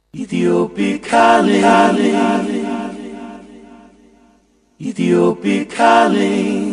Ethiopic calling. Ethiopic calling.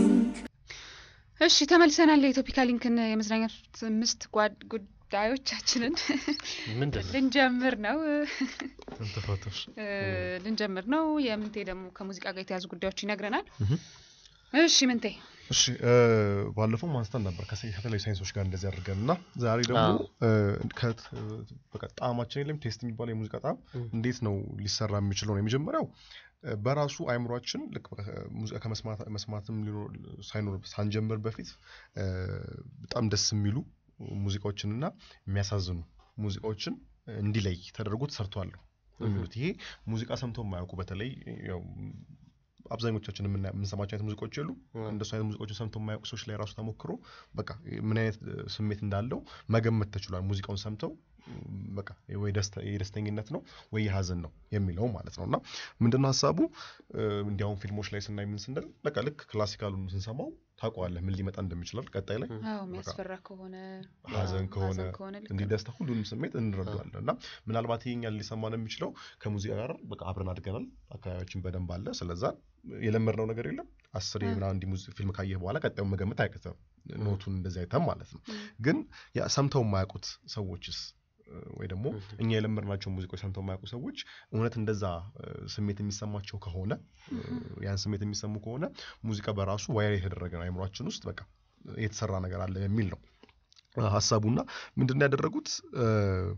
እሺ ተመልሰናል። የኢትዮፒካ ሊንክን የመዝናኛ አምስት ጓድ ጉዳዮቻችንን ምንድን ነው ልንጀምር ነው ተፋቶሽ እ፣ ልንጀምር ነው። የምንቴ ደግሞ ከሙዚቃ ጋር የተያዙ ጉዳዮች ይነግረናል። እሺ ምንቴ እሺ እ፣ ባለፈው ማንስተን ነበር ከሰ- ከተለያዩ ሳይንሶች ጋር እንደዚህ አድርገን እና ዛሬ ደግሞ አዎ። እ፣ ከት- እ፣ በቃ ጣዕማችን የለም ቴስት የሚባለው የሙዚቃ ጣዕም እንዴት ነው ሊሰራ የሚችለው ነው። የመጀመሪያው እ፣ በራሱ አይምሯችን ልክ በቃ ሙዚቃ ከመስማት መስማትም ሊኖር ሳይኖር ሳንጀምር በፊት እ፣ በጣም ደስ የሚሉ ሙዚቃዎችንና የሚያሳዝኑ ሙዚቃዎችን እንዲለይ ተደርጎ ተሰርቷል ነው የሚሉት። ይሄ ሙዚቃ ሰምተው የማያውቁ በተለይ ያው አብዛኞቻችን የምና- የምንሰማቸው አይነት ሙዚቃዎች የሉ እንደሱ አይነት ሙዚቃዎችን ሰምተው የማያውቁ ሰዎች ላይ ራሱ ተሞክሮ በቃ ምን አይነት እ፣ ስሜት እንዳለው መገመት ተችሏል። ሙዚቃውን ሰምተው ም፣ በቃ ወይ ደስታ- የደስተኝነት ነው ወይ የሀዘን ነው የሚለው ማለት ነው። እና ምንድነው ሀሳቡ እ፣ እንዲያውም ፊልሞች ላይ ስናይ ምን ስንል በቃ ልክ ክላሲካሉን ስንሰማው ታውቀዋለህ ምን ሊመጣ እንደሚችላል ቀጣይ ላይ አዎ የሚያስፈራ ከሆነ ሀዘን ከሆነ ሀዘን ከሆነ ልክ እንዲህ ነው። ደስታ ሁሉንም ስሜት እንረዳዋለን እና ምናልባት ይሄኛል ሊሰማን የሚችለው ከሙዚቃ ጋር በቃ አብረን አድገናል አካባቢያችን በደንብ አለ ስለዛ የለመድነው ነገር የለም አስር አ። ምናምን እንዲህ ሙዚ- ፊልም ካየህ በኋላ ቀጣዩን መገመት አይቀትም ኖቱን እንደዚህ አይተም ማለት ነው ም። ግን ያ ሰምተው የማያውቁት ሰዎችስ እ፣ ወይ ደግሞ እኛ የለመድናቸው ሙዚቃዎች ሰምተው የማያውቁ ሰዎች እውነት እንደዛ እ፣ ስሜት የሚሰማቸው ከሆነ እ፣ ያን ስሜት የሚሰሙ ከሆነ ሙዚቃ በራሱ ዋይር የተደረገ ነው አይምሯችን ውስጥ በቃ የተሰራ ነገር አለ የሚል ነው እ፣ ሀሳቡና ምንድን ነው ያደረጉት እ፣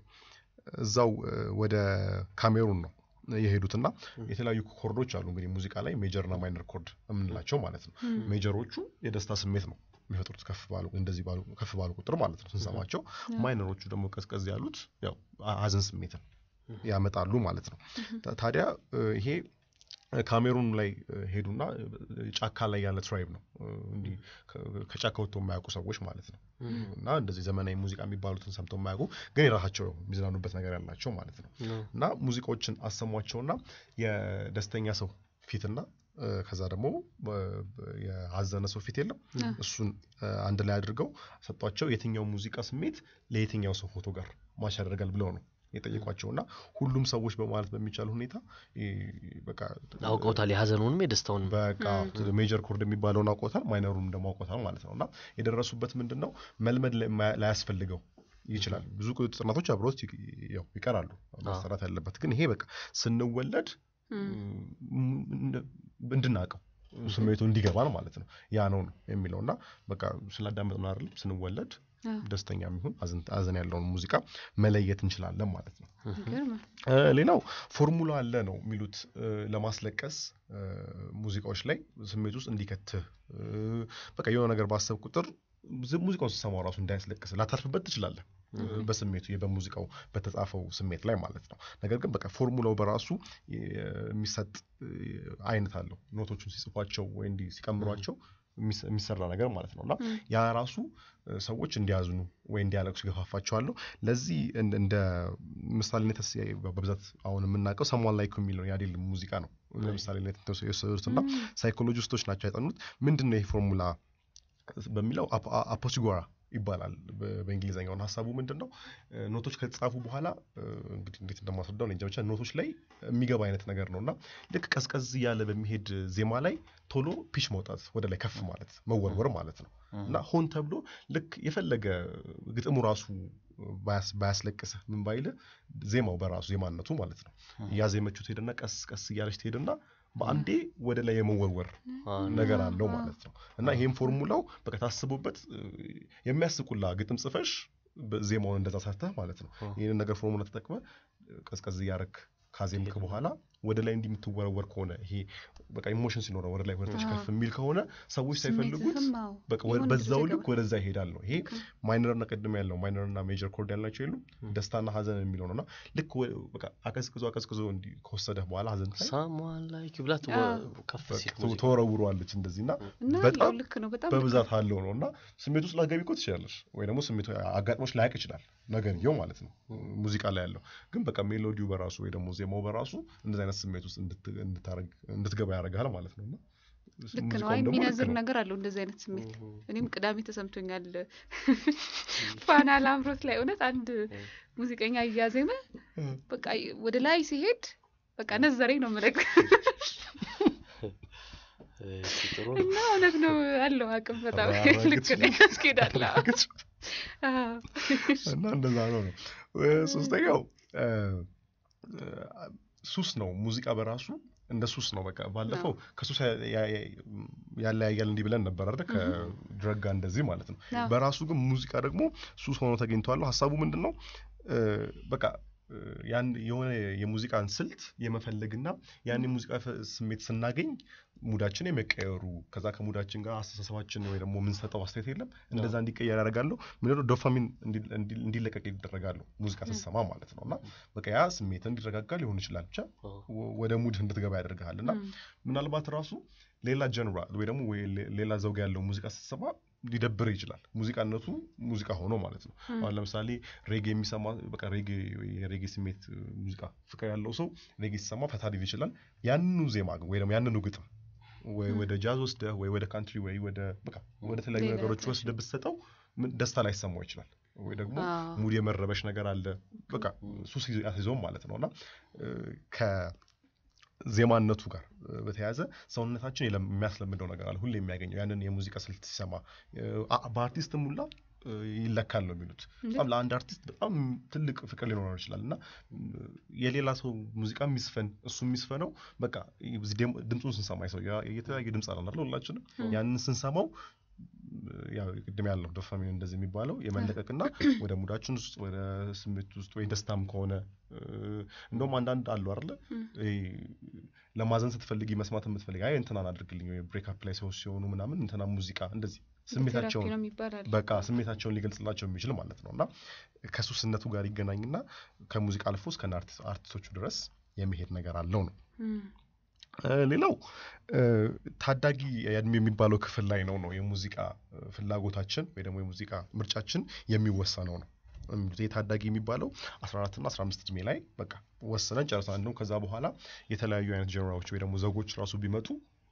እዛው እ፣ ወደ ካሜሩን ነው የሄዱትና የተለያዩ ኮርዶች አሉ እንግዲህ ሙዚቃ ላይ ሜጀርና ማይነር ኮርድ የምንላቸው ማለት ነው ም። ሜጀሮቹ የደስታ ስሜት ነው የሚፈጥሩት ከፍ ባሉ እንደዚህ ባሉ ከፍ ባሉ ቁጥር ማለት ነው ስንሰማቸው ማይነሮቹ ደግሞ ቀዝቀዝ ያሉት ያው አ- ሀዘን ስሜትን ያመጣሉ ማለት ነው ታ- ታዲያ እ፣ ይሄ እ፣ ካሜሩን ላይ እ፣ ሄዱና እ፣ ጫካ ላይ ያለ ትራይብ ነው እ፣ እንዲህ ከ- ከጫካ ወጥቶ የማያውቁ ሰዎች ማለት ነው እና እንደዚህ ዘመናዊ ሙዚቃ የሚባሉትን ሰምተው የማያውቁ ግን የራሳቸው የሚዝናኑበት ነገር ያላቸው ማለት ነው እና ሙዚቃዎችን አሰሟቸውና የደስተኛ ሰው ፊትና እ፣ ከዛ ደግሞ በ- በ- የሀዘነ ሰው ፊት የለም አ። እሱን እ፣ አንድ ላይ አድርገው ሰጧቸው የትኛው ሙዚቃ ስሜት ለየትኛው ሰው ፎቶ ጋር ማች ያደርጋል ብለው ነው የጠየቋቸው እና ሁሉም ሰዎች በማለት በሚቻል ሁኔታ እ፣ በቃ አውቀውታል የሀዘኑንም የደስታውንም በቃ ሜጀር ኮርድ የሚባለውን አውቆታል ማይነሩንም ደግሞ አውቆታል ማለት ነው እና የደረሱበት ምንድን ነው መልመድ ለማ- ላያስፈልገው ይችላል ብዙ ጥናቶች አብረውት ይቅ- ያው ይቀራሉ መሰራት ያለበት ግን ይሄ በቃ ስንወለድ ም። ም- እንደ- እንድናውቀው ስሜቱ እንዲገባን ማለት ነው ያ ነው ነው የሚለው እና በቃ ስላዳመጥን አይደለም ስንወለድ አ፣ ደስተኛ የሚሆን ሀዘን ያለውን ሙዚቃ መለየት እንችላለን ማለት ነው ይገርማል። እ፣ ሌላው ፎርሙላ አለ ነው የሚሉት እ፣ ለማስለቀስ እ፣ ሙዚቃዎች ላይ ስሜት ውስጥ እንዲከትህ እ፣ በቃ የሆነ ነገር ባሰብ ቁጥር ዝ- ሙዚቃውን ስትሰማው ራሱ እንዳያስለቅስ ላታርፍበት ትችላለህ እ፣ በስሜቱ የ- በሙዚቃው በተጻፈው ስሜት ላይ ማለት ነው ነገር ግን በቃ ፎርሙላው በራሱ የ- የሚሰጥ እ፣ አይነት አለው ኖቶቹን ሲጽፏቸው ወይ እንዲህ ሲቀምሯቸው የሚስ- የሚሰራ ነገር ማለት ነው እና ም። ያ ራሱ እ፣ ሰዎች እንዲያዝኑ ወይ እንዲያለቅሱ ይገፋፋቸዋለሁ ለዚህ እንደ- እንደ ምሳሌነት ስ- በብዛት አሁን የምናውቀው ሰሟን ላይኩ የሚለው የአዴል ሙዚቃ ነው ለምሳሌነት የወሰዱት እና ም። ሳይኮሎጂስቶች ናቸው ያጠኑት ምንድን ነው ይህ ፎርሙላ በሚለው አፖ- አ- አፖሲጎራ ይባላል በ- በእንግሊዝኛውን ሀሳቡ ምንድን ነው እ፣ ኖቶች ከተጻፉ በኋላ እ፣ እንግዲህ እንዴት እንደማስረዳው እኔ እንጃ ብቻ ኖቶች ላይ የሚገባ አይነት ነገር ነው እና ልክ ቀዝቀዝ እያለ በሚሄድ ዜማ ላይ ቶሎ ፒች መውጣት ወደ ላይ ከፍ ማለት መወርወር ማለት ነው እና ሆን ተብሎ ልክ የፈለገ ግጥሙ ራሱ ባያስ- ባያስለቅስህ ምን ባይልህ ዜማው በራሱ ዜማነቱ ማለት ነው እያዜመችው ትሄድና ቀስ ቀስ እያለች ትሄድና በአንዴ ወደ ላይ የመወርወር ነገር አለው ማለት ነው እና ይሄም ፎርሙላው በቃ ታስቦበት እ፣ የሚያስቁላ ግጥም ጽፈሽ በ- ዜማውን እንደዛ ሰርተህ ማለት ነው ይህንን ነገር ፎርሙላ ተጠቅመ ቀዝቀዝ እያረክ ካዜምክ በኋላ ወደ ላይ እንዲህ የምትወረወር ከሆነ ይሄ በቃ ኢሞሽን ሲኖረው ወደ ላይ ወደታች አዎ። ከፍ የሚል ከሆነ ሰዎች ሳይፈልጉት ስሜትህም አዎ፣ በቃ ወ- የሆነ በዛው ድረስ ልክ ይገባል። ወደዛ ይሄዳል ነው ይሄ ማይነርና ቅድም ያለው ማይነርና ሜጀር ኮርድ ያልናቸው የሉ ደስታና ሀዘን የሚለው ነው እና ልክ ወ- በቃ አቀዝቅዞ አቀዝቅዞ እንዲህ ከወሰደህ በኋላ ሀዘን ላይ ሳሟን ላይ ብላት አዎ። ከፍ ሲል በቃ ተወረውረዋለች እንደዚህ እና እና በጣም ያው ልክ ነው በጣም ልክ በብዛት አለው ነው እና ስሜት ውስጥ ላገቢ እኮ ትችላለች ወይ ደግሞ ስሜቱ አጋጥሞች ላያቅ ይችላል ነገርየው ማለት ነው ሙዚቃ ላይ ያለው ግን በቃ ሜሎዲው በራሱ ወይ ደግሞ ዜማው በራሱ እንደዚህ አይነት ስሜት ውስጥ እንድት- እንድታረግ- እንድትገባ ያደርጋል ማለት ነው እና ልክ ነው። ሙዚቃውም አይ ደግሞ ልክ የሚነዝር ነው። ነገር አለው እንደዚህ አይነት ስሜት። እኔም ቅዳሜ ተሰምቶኛል ፋና ላምሮት ላይ እውነት አንድ ሙዚቀኛ እያዜመ በቃ ወደ ላይ ሲሄድ በቃ ነዘረኝ ነው የምልህ እሺ፣ ጥሩ ነው። እና እውነት ነው አለው አቅም በጣም አራግጥ ልክ ነኝ ያስኬዳል አዎ። አዎ። እና እንደዛ ነው ነው እ፣ ሶስተኛው እ፣ እ፣ ሱስ ነው ሙዚቃ በራሱ እንደ ሱስ ነው በቃ ባለፈው ከሱስ ያ- ያ- ያ- ያለያያል እንዲህ ብለን ነበር አይደል ከድረግ ጋር እንደዚህ ማለት ነው አዎ። በራሱ ግን ሙዚቃ ደግሞ ሱስ ሆኖ ተገኝተዋል ሀሳቡ ምንድን ነው እ፣ በቃ እ፣ ያን የሆነ የሙዚቃን ስልት የመፈለግና ያን የሙዚቃ ፈ- ስሜት ስናገኝ ሙዳችን የመቀየሩ ከዛ ከሙዳችን ጋር አስተሳሰባችን ወይ ደግሞ የምንሰጠው አስተያየት የለም እንደዛ እንዲቀየር ያደርጋለሁ ምንድነው ዶፓሚን እንዲ- እንዲ- እንዲለቀቅ ይደረጋሉ ሙዚቃ ስትሰማ ማለት ነው እና በቃ ያ ስሜት እንዲረጋጋ ሊሆን ይችላል ብቻ አዎ። ወ- ወደ ሙድ እንድትገባ ያደርግሃል እና እም፣ ምናልባት ራሱ ሌላ ጀንራ ወይ ደግሞ ወይ ሌ- ሌላ ዘውግ ያለው ሙዚቃ ስትሰማ ሊደብር ይችላል ሙዚቃነቱ ሙዚቃ ሆኖ ማለት ነው እም፣ አሁን ለምሳሌ ሬጌ የሚሰማ በቃ ሬጌ ወይ የሬጌ ስሜት እ, ሙዚቃ ፍቅር ያለው ሰው ሬጌ ሲሰማ ፈታ ሊል ይችላል ያንኑ ዜማ ግን ወይ ደግሞ ያንኑ ግጥም ወይ ወደ ጃዝ ወስደህ ወይ ወደ ካንትሪ ወይ ወደ በቃ ወደ ተለያዩ ሌላ ነገሮች ነገር። ወስደህ ብትሰጠው ምን- ደስታ ላይሰማው ይችላል ወይ ደግሞ አዎ። ሙድ የመረበሽ ነገር አለ በቃ ሱስ ይዞ- ያስይዘውም ማለት ነው እና እ፣ ከዜማነቱ ጋር እ፣ በተያያዘ ሰውነታችን የለም- የሚያስለምደው ነገር አለ ሁሌ የሚያገኘው ያንን የሙዚቃ ስልት ሲሰማ እ፣ አ- በአርቲስትም ሁላ እ፣ ይለካል ነው የሚሉት በጣም ለአንድ አርቲስት በጣም ትልቅ ፍቅር ሊኖረው ይችላል እና እ፣ የሌላ ሰው ሙዚቃ የሚስፈን እሱ የሚስፈነው በቃ እዚህ ደግሞ ድምፁን ስንሰማ ሰው የተለያየ ድምፅ አለን አይደል ሁላችንም ያንን ስንሰማው ያው ቅድም ያለው ዶፓሚን እንደዚህ የሚባለው የመለቀቅና ወደ ሙዳችን ውስጥ ወደ ስሜት ውስጥ ወይ ደስታም ከሆነ እ፣ እንደውም አንዳንድ አሉ አይደለ ይሄ ለማዘን ስትፈልጊ መስማት የምትፈልጊ አይ እንትናን አድርግልኝ ወይ ብሬክአፕ ላይ ሰዎች ሲሆኑ ምናምን እንትና ሙዚቃ እንደዚህ ስሜታቸውን ቴራፒ ነው የሚባላል። በቃ ስሜታቸውን ሊገልጽላቸው የሚችል ማለት ነው እና ከሱስነቱ ጋር ይገናኝና ከሙዚቃ አልፎ እስከ አርቲስት- አርቲስቶቹ ድረስ የሚሄድ ነገር አለው ነው እም፣ እ፣ ሌላው እ፣ ታዳጊ የእድሜ የሚባለው ክፍል ላይ ነው ነው የሙዚቃ እ፣ ፍላጎታችን ወይ ደግሞ የሙዚቃ ምርጫችን የሚወሰነው ነው የሚሉት ይህ ታዳጊ የሚባለው 14 እና 15 እድሜ ላይ በቃ ወስነን ጨርሰናል እንደውም ከዛ በኋላ የተለያዩ አይነት ጀነራዎች ወይ ደግሞ ዘጎች ራሱ ቢመጡ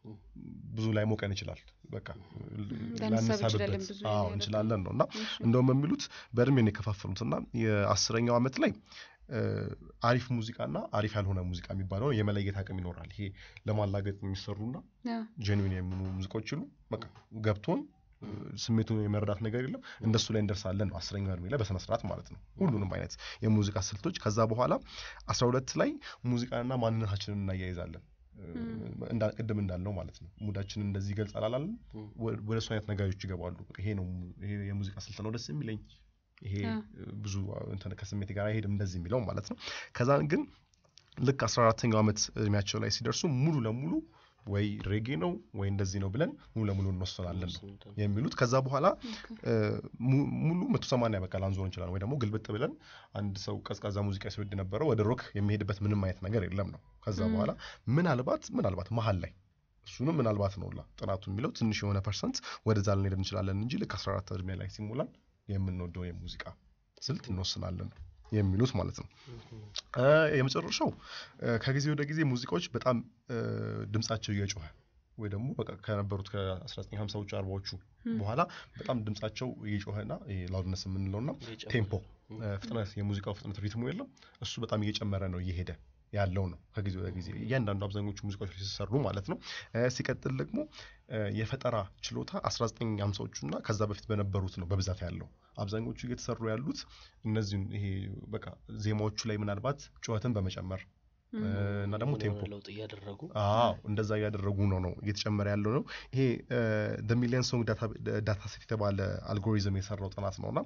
ብዙ ላይ ሞቀን ይችላል በቃ ላንሳብ እንችላለን፣ ላንሳብበት ብዙ አዎ ነገር። እንችላለን ነው እና እሺ። እንደውም የሚሉት በእድሜ ነው የከፋፈሉት እና የአስረኛው ዓመት ላይ እ፣ አሪፍ ሙዚቃና አሪፍ ያልሆነ ሙዚቃ የሚባለው የመለየት አቅም ይኖራል ይሄ ለማላገጥ የሚሰሩና አዎ። ጄንዊን የሚሆኑ ሙዚቃዎች ይሉ በቃ ገብቶን እ፣ ስሜቱን የመረዳት ነገር የለም እንደሱ ላይ እንደርሳለን ነው አስረኛው እድሜ ላይ በስነ ስርዓት ማለት ነው ሁሉንም አይነት የሙዚቃ ስልቶች ከዛ በኋላ አስራ ሁለት ላይ ሙዚቃንና ማንነታችንን እናያይዛለን እ፣ እንዳ- ቅድም እንዳልነው ማለት ነው ሙዳችንን እንደዚህ ይገልጻል አላለን ወ- ወደ እሱ አይነት ነገሮች ይገባሉ በቃ ይሄ ነው mu- ይሄ የሙዚቃ ስልት ነው ደስ የሚለኝ ይሄ አዎ። እ፣ ብዙ እንትን ከስሜት ጋር አይሄድም እንደዚህ የሚለው ማለት ነው ከዛ ግን ልክ አስራ አራተኛው ዓመት እድሜያቸው ላይ ሲደርሱ ሙሉ ለሙሉ ወይ ሬጌ ነው ወይ እንደዚህ ነው ብለን ሙሉ ለሙሉ እንወስናለን ነው የሚሉት ከዛ በኋላ እ፣ mu- ሙሉ መቶ ሰማንያ በቃ ላንዞር እንችላለን ወይ ደግሞ ግልብጥ ብለን አንድ ሰው ቀዝቃዛ ሙዚቃ ሲወድ ነበረው ወደ ሮክ የሚሄድበት ምንም አይነት ነገር የለም ነው ከዛ ም። በኋላ ምናልባት ምናልባት መሀል ላይ እሱንም ምናልባት ነው ላ ጥናቱ የሚለው ትንሽ የሆነ ፐርሰንት ወደዛ ልንሄድ እንችላለን እንጂ ልክ 14 እድሜ ላይ ሲሞላን የምንወደው የሙዚቃ ስልት እንወስናለን ነው የሚሉት ማለት ነው እ፣ የመጨረሻው እ፣ ከጊዜ ወደ ጊዜ ሙዚቃዎች በጣም እ፣ ድምጻቸው እየጮኸ ወይ ደግሞ በቃ ከነበሩት ከ1950ዎቹ አርባዎቹ በኋላ በጣም ድምጻቸው እየጮኸና ላውድነስ የምንለውና ቴምፖ እ፣ ፍጥነት የሙዚቃው ፍጥነት ሪትሙ የለም እሱ በጣም እየጨመረ ነው እየሄደ ያለው ነው ከጊዜ ወደ ጊዜ እያንዳንዱ አብዛኞቹ ሙዚቃዎች ላይ ሲሰሩ ማለት ነው እ፣ ሲቀጥል ደግሞ እ፣ የፈጠራ ችሎታ 1950ዎቹ እና ከዛ በፊት በነበሩት ነው በብዛት ያለው አብዛኞቹ እየተሰሩ ያሉት እነዚህን ይሄ በቃ ዜማዎቹ ላይ ምናልባት ጩኸትን በመጨመር እ፣ እና ደግሞ ቴምፖ ለውጥ እያደረጉ አዎ እንደዛ እያደረጉ ነው ነው እየተጨመረ ያለው ነው ይሄ ሚሊየን ሶንግ ዳታ ሴት የተባለ አልጎሪዝም የሰራው ጥናት ነው እና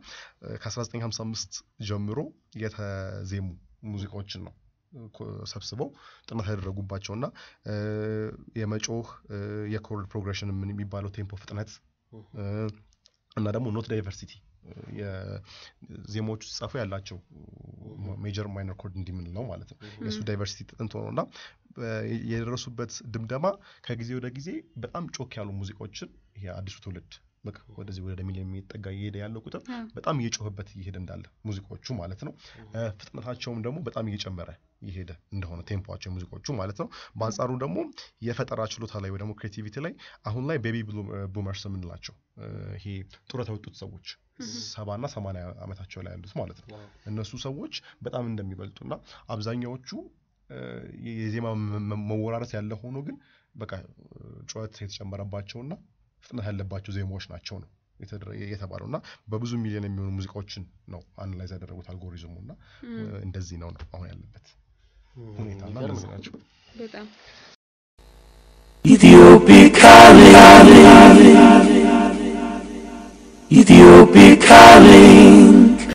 ከ1955 ጀምሮ የተዜሙ ሙዚቃዎችን ነው እ፣ ኮ- ሰብስበው ጥናት ያደረጉባቸው እና እ፣ የመጮህ እ፣ የኮርድ ፕሮግሬሽን ምን የሚባለው ቴምፖ ፍጥነት እ፣ እና ደግሞ ኖት ዳይቨርሲቲ የዜማዎቹ ሲጻፉ ያላቸው ሜጀር ማይነር ኮርድ እንዲምንለው ማለት ነው የእሱ ዳይቨርሲቲ ጥንት ሆኖ እና የደረሱበት ድምደማ ከጊዜ ወደ ጊዜ በጣም ጮክ ያሉ ሙዚቃዎችን ይሄ አዲሱ ትውልድ በቃ ወደዚህ ወደ ሚሊዮን የሚጠጋ እየሄደ ያለው ቁጥር አ፣ በጣም እየጮህበት እየሄደ እንዳለ ሙዚቃዎቹ ማለት ነው። እ፣ ፍጥነታቸውም ደግሞ በጣም እየጨመረ እየሄደ እንደሆነ ቴምፖቸው ሙዚቃዎቹ ማለት ነው። በአንጻሩ ደግሞ የፈጠራ ችሎታ ላይ ወይ ደግሞ ክሬቲቪቲ ላይ አሁን ላይ ቤቢ ቡመርስ የምንላቸው እ፣ ይሄ ጡረታ የወጡት ሰዎች ሰባና ሰማንያ ዓመታቸው ላይ ያሉት ማለት ነው እነሱ ሰዎች በጣም እንደሚበልጡና አብዛኛዎቹ እ፣ የዜማ መ- መ- መወራረስ ያለ ሆኖ ግን በቃ እ፣ ጩኸት የተጨመረባቸውና ፍጥነት ያለባቸው ዜማዎች ናቸው ነው የተደረ- የተባለው እና በብዙ ሚሊዮን የሚሆኑ ሙዚቃዎችን ነው አናላይዝ ያደረጉት አልጎሪዝሙ እና እ፣ እንደዚህ ነው ነው አሁን ያለበት ሁኔታ እና የሚገርም እንደዚህ ነው። ናቸው። በጣም Ethiopic